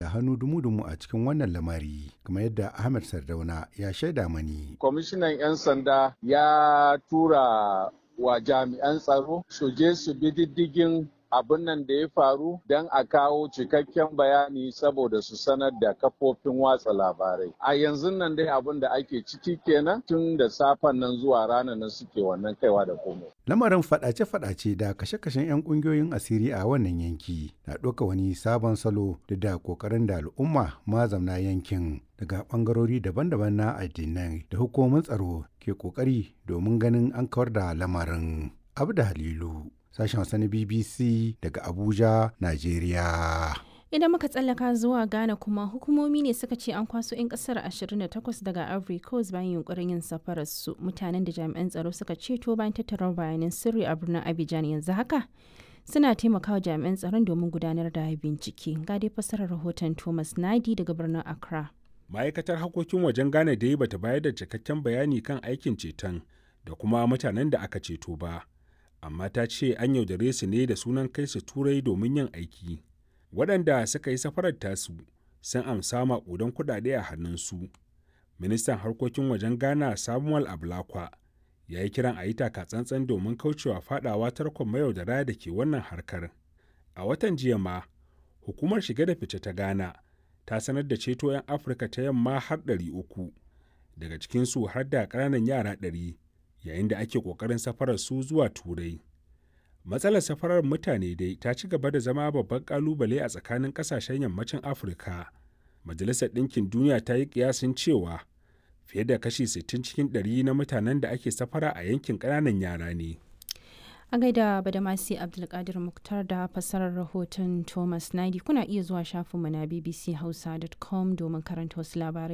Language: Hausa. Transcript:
da hannu dumu-dumu a cikin wannan lamari kamar yadda ahmed sardauna ya shaida mani kwamishinan 'yan sanda ya tura wa jami'an tsaro su je su bi diddigin abin nan da ya faru don a kawo cikakken bayani saboda su sanar da kafofin watsa labarai. A yanzu nan dai abin da ake ciki kenan tun da safen nan zuwa ranar nan suke wannan kaiwa da komo. Lamarin fadace-fadace da kashe-kashen 'yan kungiyoyin asiri a wannan yanki na ɗauka wani sabon salo da da ƙoƙarin da al'umma mazamna yankin daga ɓangarori daban-daban na addinai da hukumomin tsaro ke ƙoƙari domin ganin an kawar da lamarin. Abu da Halilu. sashen Hausa na BBC daga Abuja, Najeriya. Idan muka tsallaka zuwa Ghana kuma hukumomi ne suka ce an kwaso 'yan kasar 28 daga Ivory Coast bayan yunkurin yin safarar su mutanen da jami'an tsaro suka ceto bayan tattara bayanan sirri a birnin Abidjan yanzu haka suna taimakawa jami'an tsaron domin gudanar da bincike. Ga dai fasarar rahoton Thomas Nadi daga birnin Accra. Ma'aikatar harkokin wajen Ghana dai bata bayar da cikakken bayani kan aikin ceton da kuma mutanen da aka ceto ba. amma ta ce an yaudare su ne da sunan kai su turai domin yin aiki waɗanda suka yi safarar tasu sun amsa maƙudan kuɗaɗe a hannunsu ministan harkokin wajen ghana samuel ablakwa ya yi kiran a yi tsantsan domin kaucewa fadawa tarkon mayaudara da ke wannan harkar a watan jiya ma hukumar shige da fice ta ghana ta sanar da ceto 'yan afirka ta yamma har 300 daga cikinsu har da ƙananan yara 100 yayin da ake ƙoƙarin safarar su zuwa turai matsalar safarar mutane dai ta ci gaba da zama babban ƙalubale a tsakanin ƙasashen yammacin afirka majalisar ɗinkin duniya ta yi ƙiyasin cewa fiye da kashi 60 cikin 100 na mutanen da ake safara a yankin ƙananan yara ne a gaida badamasi abdulkadir muktar da fassarar rahoton thomas nadi kuna iya zuwa shafinmu na bbchausa.com domin karanta wasu labarai